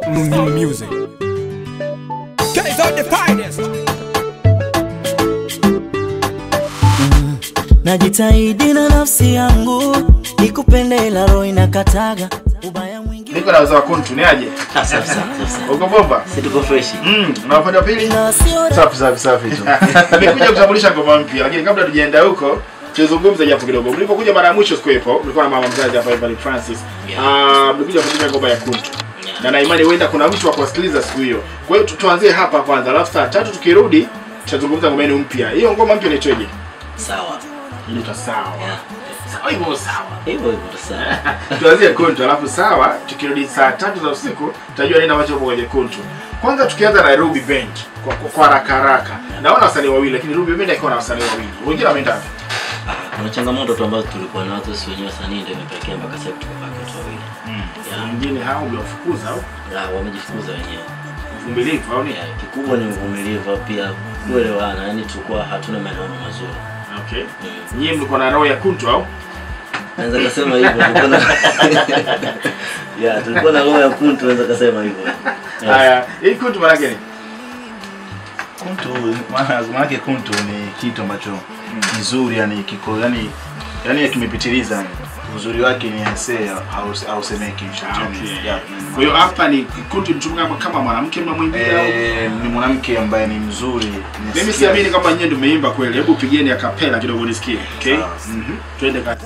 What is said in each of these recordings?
music. Guys are the finest. najitahidi na nafsi yangu nikupende ila roho inakataga ubaya mwingi Niko na uzawa kuntu ni aje? Uko bomba? Si tuko fresh. Mm, na upande wa pili? na sio Safi safi safi tu. Nimekuja kutambulisha ngoma mpya lakini kabla tujaenda huko tuzungumze japo kidogo. Mlipokuja mara ya mwisho sikuwepo, mlikuwa na mama mzazi hapa Evan Francis. Ah, mlikuja kutumia ngoma ya kuntu. Na na imani huenda kuna mtu wa kusikiliza siku hiyo. Kwa hiyo tu- tuanzie hapa kwanza, alafu saa tatu tukirudi tutazungumza ngoma yenu mpya. Hiyo ngoma mpya inaitwaje? Sawa. Inaitwa sawa. Yeah. Sawa hivyo sawa. Hivyo hivyo tu sawa. tuanzie kuntu alafu sawa tukirudi saa tatu za usiku tutajua nini ambacho upo kwenye kuntu kwanza tukianza na ruby band kwa, kwa, kwa haraka haraka naona wasanii wawili lakini ruby band akiwa na wasanii wawili wengine wameenda wapi Ah, kuna changamoto tu ambazo tulikuwa nazo sisi wenyewe wasanii ndio imepelekea mpaka sasa tukabaki watu wawili. Yeah. wengine hao uliwafukuza au La, wamejifunza wenyewe. uvumilivu au nini Yeah, kikubwa ni uvumilivu pia kuelewana, yani tulikuwa hatuna maelewano mazuri. okay Mm. nyie mlikuwa na roho ya kuntu au Naweza kusema hivyo tulikuwa na Yeah, tulikuwa na roho ya kuntu naweza kusema hivyo. Yeah. haya hii kuntu maana yake ni Kuntu maana maana yake kuntu ni kitu ambacho kizuri yani kiko yani yani kimepitiliza yani. Uzuri wake ni hase haus- hausemeki. Ah, okay. Yeah. kwa hiyo hapa ni kuntu mtumika kama- kama mwanamke mnamwimbia au Eh, ni mwanamke ambaye ni mzuri. mimi Nasikia- siamini kama nyie ndio mmeimba kweli hebu pigeni akapela kidogo nisikie okay Sawa. mhm twende kati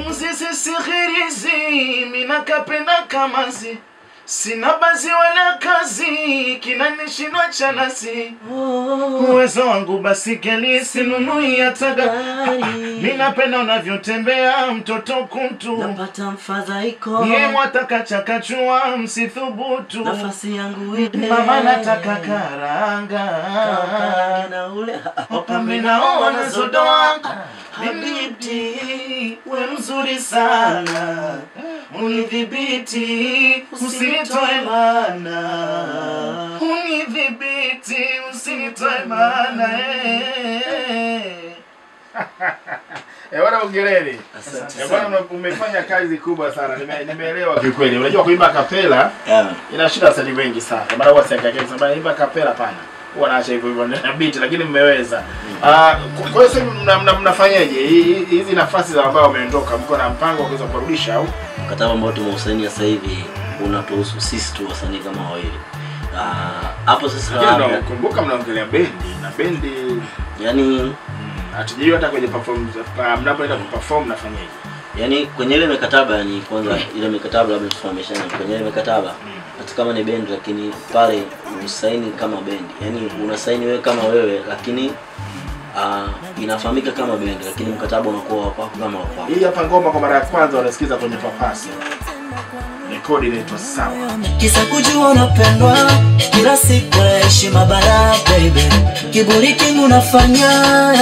simzisisihirizi minakapenda kamazi sina bazi wala kazi kinanishindwa chanasi uwezo wangu basi keli sinunui hataga minapenda unavyotembea mtoto kuntu napata mfadhaiko ye mwataka chakachua msithubutu nafasi yangu ide mama nataka karanga Kakange na ule wapambe nao wanazodoa Habibti, we mzuri sana, unidhibiti usinitoe mana, unidhibiti usinitoe mana eh. Eh, bwana ongereni. Asante Eh, bwana ume- umefanya kazi kubwa sana. Nime- Nimeelewa kikweli. Unajua kuimba kapela Yeah. inashinda wasanii wengi sana. Maana huwa siangalia sema imba kapela pana. Huwa naacha hivyo hivyo na beat lakini mmeweza. Ah, kwa- kwa hiyo sasa mna- mna- mnafanyaje? Hii- hii- Hizi nafasi za ambao wameondoka mko na mpango wa kuweza kurudisha au? mkataba ambao tumeusaini sasa hivi unatuhusu sisi tu wasanii kama wawili. Ah, hapo sasa Lakini mnakumbuka mnaongelea bendi na bendi yani mm, hatujui hata kwenye perform ah, mnapoenda kuperform nafanyaje? yani kwenye ile mikataba yani kwanza ile mikataba labda tufahamishane kwenye ile mikataba hata kama ni bendi lakini pale usaini kama bendi yani unasaini wewe kama wewe lakini uh, inafahamika kama bendi lakini mkataba unakuwa wa kwako kama wa kwako Hii hapa ngoma kwa mara ya kwanza wanasikiza kwenye papasi. Rekodi inaitwa sawa. kisa kujua unapendwa kila siku ya heshima bara baby kiburi kingu nafanya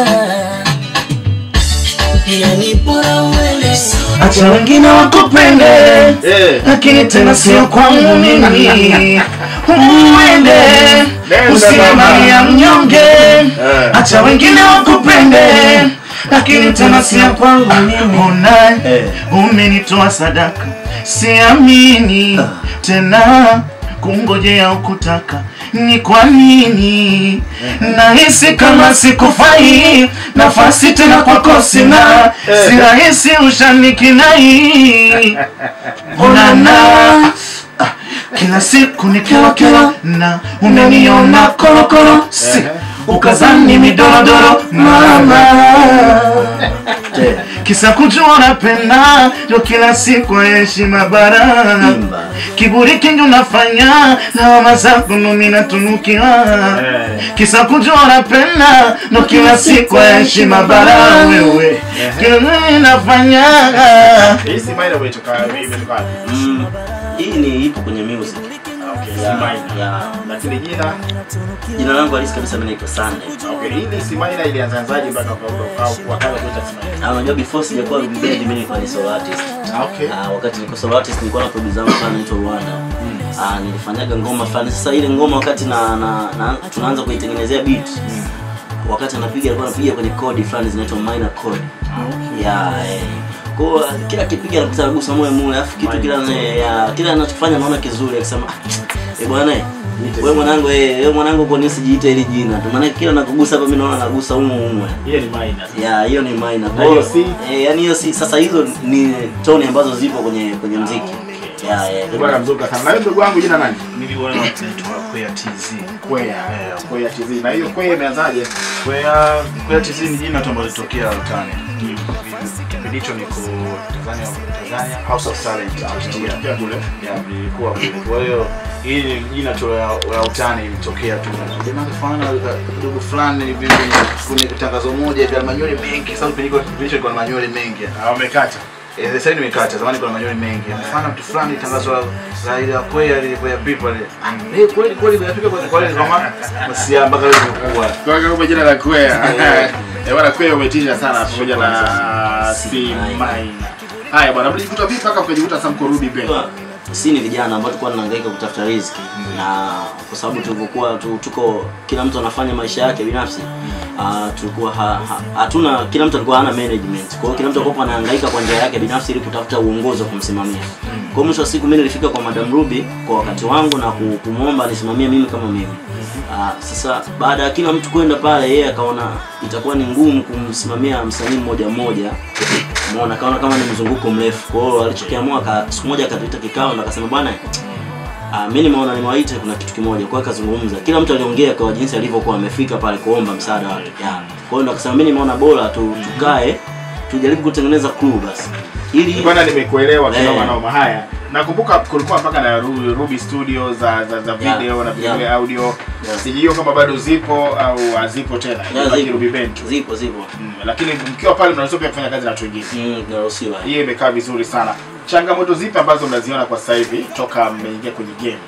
yani bora uende Acha wengine wakupende Eh. lakini tena sio kwangu mimi. Uende Nenda usiwe mama. mali ya mnyonge. Eh. Acha wengine wakupende lakini tena sio kwangu mimi. Una Eh. umenitoa sadaka, siamini tena kungojea ukutaka ni kwa nini nahisi kama sikufai nafasi tena kwako sina si rahisi ushanikinai onana Ah, kila siku ni kero kero na umeniona korokoro si ukazani midorodoro mama kisa kujua napenda ndo kila siku heshima bara Imba. kiburi kingi unafanya na mama zako numi natunukiwa kisa kujua napenda ndo kila siku heshima bara wewe kile nafanya Hii si minor imetoka imetoka wapi? mm, hii ni ipo kwenye music Okay, si ya, minor. ya, Lakini jina jina langu halisi kabisa mimi naitwa Sunday okay, hii ni si minor ilianzaanzaje mpaka ukaondoka au wakaanza kuita si minor? Ah, unajua before sijakuwa big band mimi nilikuwa ni solo artist Okay. Ah, wakati niko solo artist nilikuwa na producer wangu fulani anaitwa Rwanda. Ah, nilifanyaga ngoma fulani. Sasa ile ngoma wakati na, na, na tunaanza kuitengenezea beat. Wakati anapiga alikuwa anapiga kwenye kodi fulani zinaitwa minor chord. Ya eh. Kwa hiyo, kila kipiga anakuta anagusa moyo moyo alafu kitu kila ya, kila anachofanya naona kizuri akisema "Ah, Eh bwana, eh, wewe mwanangu, eh, wewe mwanangu kwa nini usijiite hili jina tu? Maana kila nakugusa hapa mimi naona nagusa humo humo. Hiyo ni minor. Ya, hiyo ni minor. Na hiyo si? Eh, yani hiyo si. Sasa hizo ni toni ambazo zipo kwenye kwenye muziki. Ya, ya. Bwana mzuka sana. Na wewe ndugu wangu jina nani? Niliona naitwa Kwea TZ. Kwea. Kwea TZ. Na hiyo Kwea imeanzaje? Kwea Kwea TZ ni jina tu ambalo litokea utani. Kipindi hicho niko Tanzania, Tanzania House of Talent. Tumetokea kule. Ya, nilikuwa kule. Kwa hiyo hii ni jina tu ya ya utani ilitokea tu. Jamaa kafana kidogo fulani hivi kwenye tangazo moja hivi manywele mengi. Sasa kipindi hicho kipindi hicho ilikuwa na manywele mengi. Ah, wamekata. Eh, sasa hivi nimekata. Zamani kuna manywele mengi. Mfano mtu fulani tangazo la la ile ya Kwea ile ya people ile. Eh, kweli kweli inafika kwa kweli kama msia mpaka leo imekuwa. Kwa hiyo kama jina la Kwea. Eh, bwana Kwea umetisha sana pamoja na Si C minor. minor. Haya bwana, mlijikuta vipi mpaka mkajikuta sasa mko Ruby Band? si ni vijana ambao tulikuwa tunahangaika kutafuta riziki na kwa sababu tulivyokuwa tu, tuko kila mtu anafanya maisha yake binafsi uh, tulikuwa ha- ha- hatuna kila mtu alikuwa hana management kwa hiyo kila mtu alikuwa anahangaika kwa njia yake binafsi ili kutafuta uongozi wa kumsimamia kwa hiyo mwisho wa siku mimi nilifika kwa Madam Ruby kwa wakati wangu na ku- kumwomba nisimamie mimi kama mimi uh, sasa baada ya kila mtu kwenda pale yeye akaona itakuwa ni ngumu kumsimamia msanii mmoja mmoja Umeona kaona kama ni mzunguko mrefu. Kwa hiyo alichokiamua aka siku moja akatuita kikao na akasema bwana Ah, mimi nimeona nimewaita kuna kitu kimoja. Kwa hiyo akazungumza. Kila mtu aliongea kwa jinsi alivyokuwa amefika pale kuomba msaada wake. Yeah. Kwa hiyo ndo akasema mimi nimeona bora tu tukae tujaribu kutengeneza crew basi. Ili Bwana nimekuelewa Eh. kinoma noma. Haya, nakumbuka kulikuwa mpaka na Ru- Ruby Studio za za, za Yeah, video na vile yeah. audio. Yeah. Sijui kama bado zipo au hazipo tena. Yeah, Ibaki zipo. Ruby Band tu. zipo zipo. Mm, Lakini mkiwa pale mnaweza pia kufanya kazi na watu wengine. Mm, tunaruhusiwa. Hiyo imekaa vizuri sana. Changamoto zipi ambazo mnaziona kwa sasa hivi toka mmeingia kwenye game?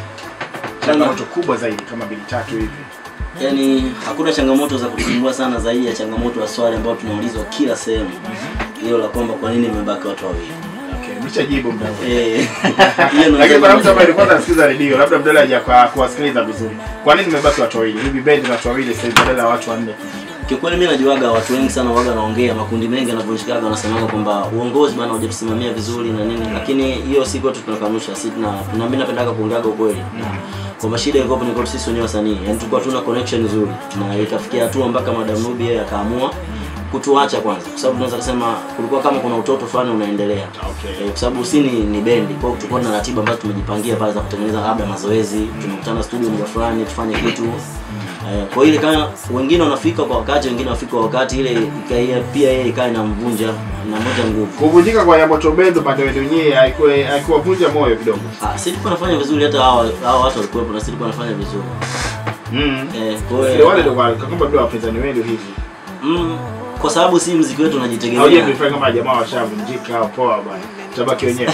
Changamoto kubwa zaidi kama mbili tatu hivi. Yaani hakuna changamoto za kutusumbua sana zaidi ya changamoto ya swali ambayo tunaulizwa kila sehemu. Hilo la kwamba kwa nini imebaki watu wawili. Okay, nimeshajibu mda huu. Eh. Hiyo ndo Lakini kuna mtu nasema- ambaye alikuwa anasikiza redio, labda mbele haja kwa kuwasikiliza vizuri. Kwa nini mmebaki watu wawili? Ruby Band ni watu wawili sasa hivi badala ya watu wanne. Kiukweli mimi najuaga watu wengi sana waga naongea makundi mengi yanavunjikaga wanasemaga kwamba uongozi bana hujatusimamia vizuri na nini, lakini hiyo si kwetu tunakanusha. Si tuna na mimi napendaga kuongeaga ukweli. Kwamba shida ilikuwa ni kwetu sisi wenyewe wasanii. Yaani tulikuwa tuna connection nzuri. Na ikafikia hatua mpaka Madam Ruby yeye akaamua kutuacha kwanza kwa sababu tunaweza kusema kulikuwa kama kuna utoto fulani unaendelea Okay. Eh, kwa sababu si ni, ni bendi kwa hiyo tulikuwa na ratiba ambazo tumejipangia pale za kutengeneza labda mazoezi tunakutana studio muda fulani tufanye kitu eh, kwa hiyo ile kama wengine wanafika kwa wakati wengine wanafika kwa wakati ile ikaia pia yeye ikawa inamvunja inamvunja nguvu Kuvunjika kwa Yamoto Band upande wenu nyie haikuwa haikuwavunja moyo kidogo. ah, sisi tulikuwa nafanya vizuri hata hao hao watu walikuwepo na sisi tulikuwa nafanya vizuri Mm. eh, kwa Wale hiyo wale ndio kwa kama ndio wapinzani wenu hivi. mm, kwa sababu si mziki wetu Hauje unajitegemea kuifanya kama jamaa washavunjika au poa bwana. Tabaki wenyewe.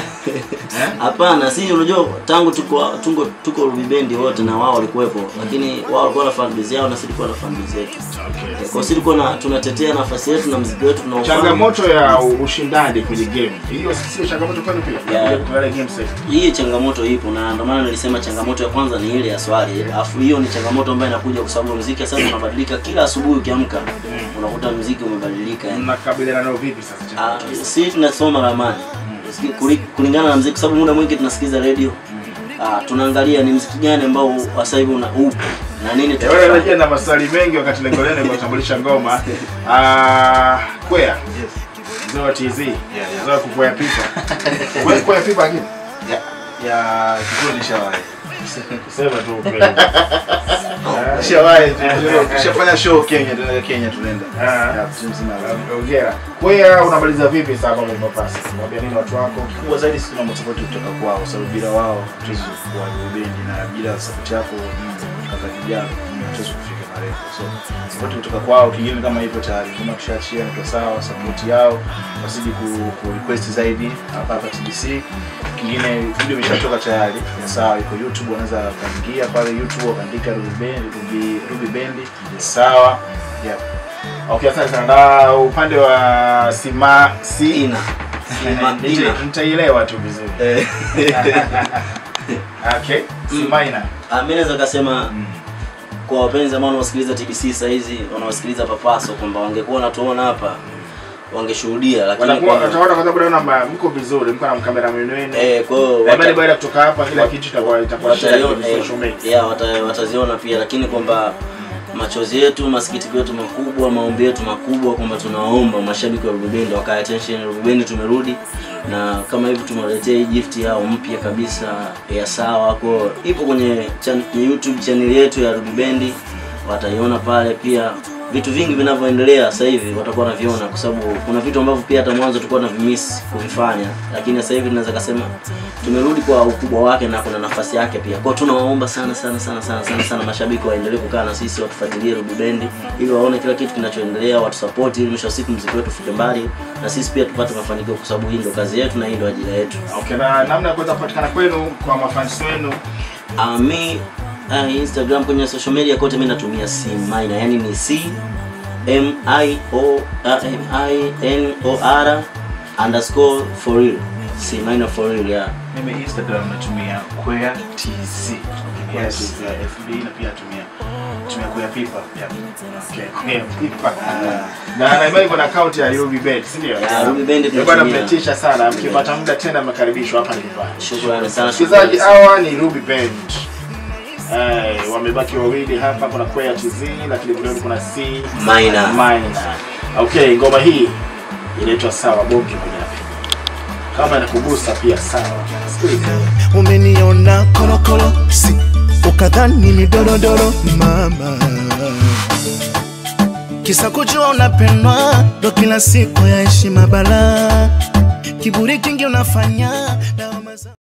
Hapana, si unajua tangu tuko tuko tuko Ruby Band wote na wao walikuwepo, lakini wao walikuwa na fan base yao na sisi tulikuwa na fan base yetu. Okay. Kwa hiyo sisi tulikuwa na tunatetea nafasi yetu na muziki wetu tunaofanya. Changamoto ya ushindani kwenye game. Hiyo sio changamoto kwenu pia. Yeah. Kwa ile game sasa. Hii changamoto ipo na ndio maana nilisema changamoto ya kwanza ni ile ya swali. Alafu hiyo ni changamoto ambayo inakuja kwa sababu muziki sasa unabadilika kila asubuhi ukiamka. Unakuta muziki umebadilika. yani. Mnakabiliana nao vipi sasa? Ah, changamoto? sisi tunasoma ramani Siki- kuli- kulingana na mziki, kwa sababu muda mwingi tunasikiza radio ah, tunaangalia ni mziki gani ambao sasa hivi una upo na nini Eh, Wewe tutafanya. unajua na maswali mengi wakati lengo lenu ni kutambulisha ngoma. Ah, Kwea, Yes. mzee wa TZ. yeah. Mzee wa kukwea pipa. Wewe kwea pipa lakini Ya ya kikuwa nishawahi. sema tu ukweli. Nishawahi. Tushafanya show Kenya, tunaenda Kenya tunaenda. Ah. Ya, timu nzima. Hongera. Kwea unamaliza vipi sasa kama umepasa? Mwambia nini watu wako? kubwa zaidi sisi tuna support kutoka kwao, sababu bila wao hatuwezi kuwa bendi na bila support yako kaka kijana hatuwezi kufika marefu. So support kutoka kwao, kingine kama hivyo tayari kama tushaachia ndio sawa, support yao wasiji ku, ku request zaidi hapa hapa TBC. Kingine video imeshatoka tayari, ni sawa, iko YouTube, wanaweza kaingia pale YouTube wakaandika Ruby Band, Ruby, Ruby Band, ni sawa. Yeah. Okay, asante sana. Na upande wa Sima si Ina. Sima- Nita- Ina. nitaielewa tu vizuri. Eh, Okay. Simaina. Ah, mimi naweza kasema kwa wapenzi ambao wanaosikiliza TBC saa hizi wanaosikiliza Papaso kwamba wangekuwa wanatuona hapa wangeshuhudia lakini watakuwa kwa- wataona kwa sababu naona mko vizuri mko na kameraman wenu eh, kwa hiyo na imani wata- baada ya kutoka hapa kila kitu itakuwa itakuwa share wataiona kwenye social media eh, yeah, wata- wataziona pia lakini kwamba machozi yetu masikitiko yetu makubwa maombi yetu makubwa kwamba tunawaomba mashabiki wa rubebendi wakae attention rubebendi tumerudi na kama hivi tumewaletea hii gift yao mpya kabisa ya sawa ko ipo kwenye chan, youtube channel yetu ya rubebendi wataiona pale pia vitu vingi vinavyoendelea sasa hivi watakuwa wanaviona kwa sababu kuna vitu ambavyo pia hata mwanzo tulikuwa tunavimiss kuvifanya lakini sasa hivi tunaweza kusema tumerudi kwa ukubwa wake na kuna nafasi yake pia kwao tunawaomba sana sana sana sana sana sana mashabiki waendelee kukaa na sisi watufuatilie Ruby Bendi ili waone kila kitu kinachoendelea watusupport ili mwisho wa siku mziki wetu ufike mbali na sisi pia tupate mafanikio kwa sababu hii ndio kazi yetu na hii ndio ajira yetu okay na namna ya kuweza kupatikana kwenu kwa mafans wenu Uh, mi uh, Instagram kwenye social media kote mi natumia C minor, yani ni C M I O uh, M I N O R underscore for real. C minor for real, yeah. mimi instagram natumia kwea tz yes ya fb na pia natumia tumia kwea pipa yeah. okay kwa pipa na na imani kuna account ya Ruby Bet si ndio Yeah, Ruby Band Eh, bwana tunatumia. mmetisha sana mkipata muda tena mmekaribishwa hapa nyumbani Shukrani sana. wasikilizaji shukrani. hawa ni Ruby Band Eh, wamebaki wawili hapa kuna Kwea TZ lakini vile vile kuna C Minor. Minor. Okay, ngoma hii inaitwa sawa bonge moja kama inakugusa pia sawa. Sikiliza. umeniona korokoro si ukadhani ni dorodoro mama kisa kujua unapendwa ndo kila siku ya heshima bala kiburi kingi unafanya na